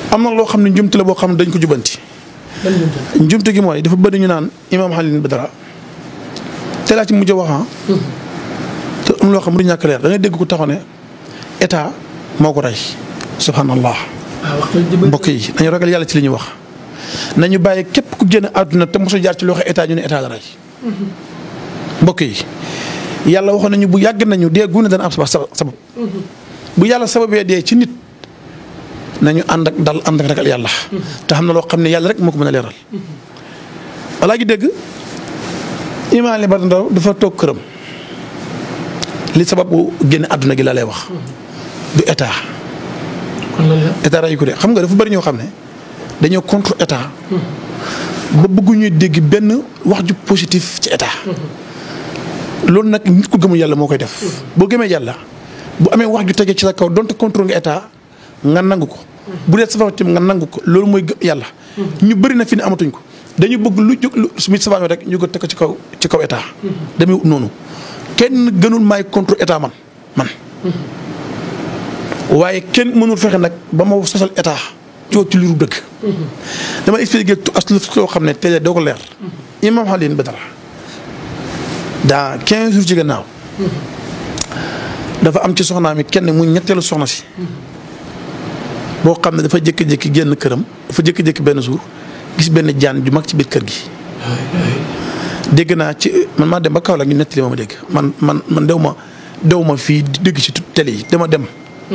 am na loo xam ne njumte la boo xam ne dañ ko jubanti lan lañ jël. njumte gi mooy dafa bëri ñu naan imaam Alioune Badara te laa ci mujj a wax ah. te am loo xam ne du ñàkk leer da ngay dégg ko taxaw ne état moo ko rey subhanallah ah waxtu bi mbokk yi nañu ragal yàlla ci li ñuy wax nañu bàyyi képp ku génn àdduna te mos a jaar ci loxo état ñu ne état la rey mbokk yi yàlla waxoon nañu bu yàgg nañu dee gu ne dana am sabab sabab bu yàlla sababee dee ci nit nañu ànd ak dal ànd ak ragal yàlla te xam na loo xam ne yàlla rek moo ko mën a leeral walaa gi dégg imaam li ba ndaw dafa toog këram li sababu génn àdduna gi la lay wax du état kon lan la. état rey ko de xam nga dafa bëri ñoo xam ne dañoo contre état ba bëgguñuy dégg benn wax ju positif ci état loolu nag nit ku gëmul yàlla moo koy def boo gëmee yàlla bu amee wax ju tege ci sa kaw donte contrôle nga état nga nangu ko bu dee safara tim nga nangu ko loolu mooy gëm yàlla ñu bëri na fi ne amatuñ ko dañu bëgg lu jóg lu su mit safaame rek ñu ko teg ko ci kaw ci kaw état demee wut noonu kenn gënul maay contre état man man waaye kenn mënul fexe nag ba ma sosal état coo ci liru dëgg dama expliqué as lu soo xam ne télé doo ko leer imam Alioune Badara dans quinze jours ci gannaaw dafa am ci soxnaa mi kenn mu ñetteelu soxna si boo xam ne dafa jékki-jékki génn këram dafa jékki-jékki benn jour gis benn jaan ju mag ci biir kër gi dégg naa ci man maa dem ba Kaolack ñu nettali ma ma dégg man man man dew ma dew ma fii di dégg ci télé yi dama dem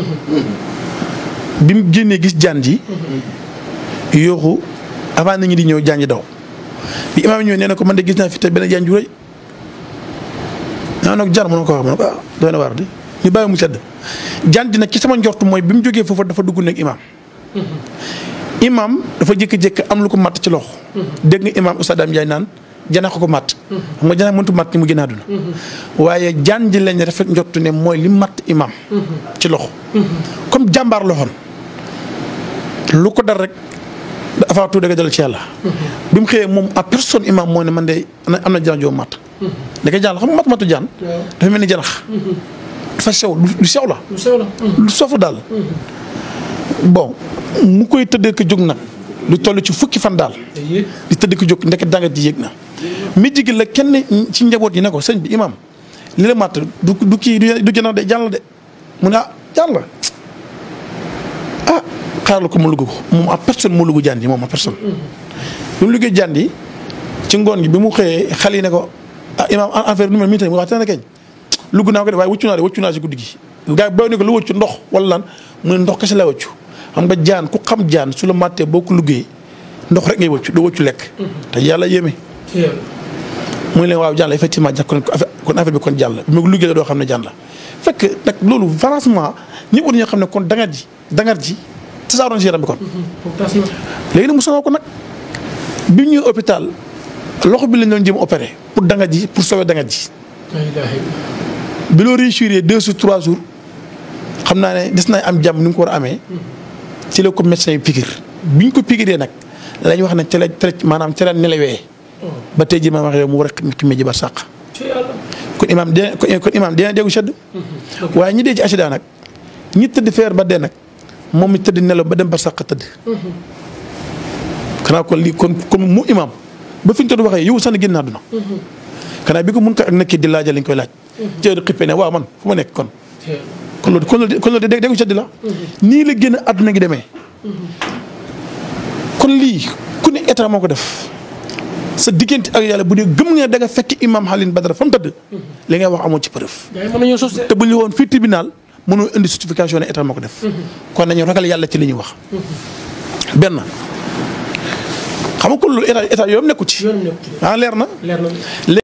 bi mu génnee gis jaan ji yooxu avant nit ñi di ñëw jaan ji daw bi imaam ñëwee nee na ko man de gis naa fi te benn jaan ju rëy naa nag jaan mënoo ko wax ma ne ko ah doy na waar di ñu bàyyi mu sedd jaan ji nag ci sama njort mooy bi mu jógee foofu dafa dugg nekk imaam imaam dafa jékki-jékki am lu ko matt ci loxo dégg nga imaam Oustaz Dame Ndiaye naan jana ko ko matt xam nga jana mëntu matt ni mu génn àdduna waaye jaan ji lañ rafet njortu ne mooy li matt imaam ci loxo comme jàmbaar loxoon lu ko dal rek avant tout dëgg dal ci yàlla bi mu xëyee moom à personne imaam moo ne man de am na jaan joo matt ndeke jaan la xam nga matt mattu jaan dafa mel ni janax dafa sew lu sew la lu sew la. lu sofu daal bon mu koy tëddee ko jóg nag lu toll ci fukki fan daal te yéeg. di tëdd ko jóg ndeket dangat ji yéeg na mi jigi la kenn ci njaboot yi ne ko sëñ bi imam li la matt du du kii du jëna de jàll de mu ne ah jàll ah xaaral ko mu lugg ko moom a personne mu lugg jaan ji moom a personne bi mu liggéey jaan ji ci ngoon gi bi mu xëyee xale yi ne ko ah imam affaire nu mel mii tey mu wax te ne keñ lugg naa ko de waaye wëccu naa de wëccu naa si guddi gi gars yi booy ne ko lu wëccu ndox wala lan mu ne ndox kese la wëccu xam nga jaan ku xam jaan su la màttee boo ko luggee ndox rek ngay wëccu doo wëccu lekk te yàlla yéeme ci yàlla. muy leen waaw jaan la effectivement ja kon affaire kon affaire bi kon jaan la bi ma ko luggee la doo xam ne jaan la fekk nag loolu franchement ñëpp war nañoo xam ne kon dangar ji dangar ji tasaaroon si yaram bi kon foofu tas na. léegi nag mu sonal ko nag bi ñu ñëwee hôpital loxo bi lañ doon jëm opéré pour dangar ji pour sauver dangar ji la ilaha illallah. bi loo réussir deux jours trois jours xam naa ne des na am jàmm ni mu ko war a amee ci la ko médecin yi piqûre bi ñu ko piqûree nag lañ wax ne ca la ca la maanaam ca la nelawee ba tey jii ma wax yow mu war a ximee ji ba sàq ci yàlla. kon imaam dina kon imaam dina déggu sedd waaye ñi dee ci accident nag ñi tëdd feer ba dee nag moom mi tëdd nelaw ba dem ba sàq tëdd xanaa kon lii kon comme mu imaam ba fi ñu ko waxee yow sax na génn àdduna xanaa bi ko mun ko ak nekkee di laajal lañ koy laaj ci heure xippee ne waaw man fu ma nekk kon ci yàlla. kon loolu kon loolu kon loolu dégg déggu sedd la nii la génn àdduna gi demee kon lii ku ne état moo ko def sa diggante ak yàlla bu dee gëm nga da nga fekk imam Alioune Badara fa mu tëdd li ngay wax amoo ci preuve gars yi mën nañoo sos de. te bu ñu woon fii tribunal mënoo indi justification ne état moo ko def kon nañu ragal yàlla ci li ñuy wax benn xam nga kon loolu état état yoom nekku ci yoonam nekku ci de. ah leer na leer na.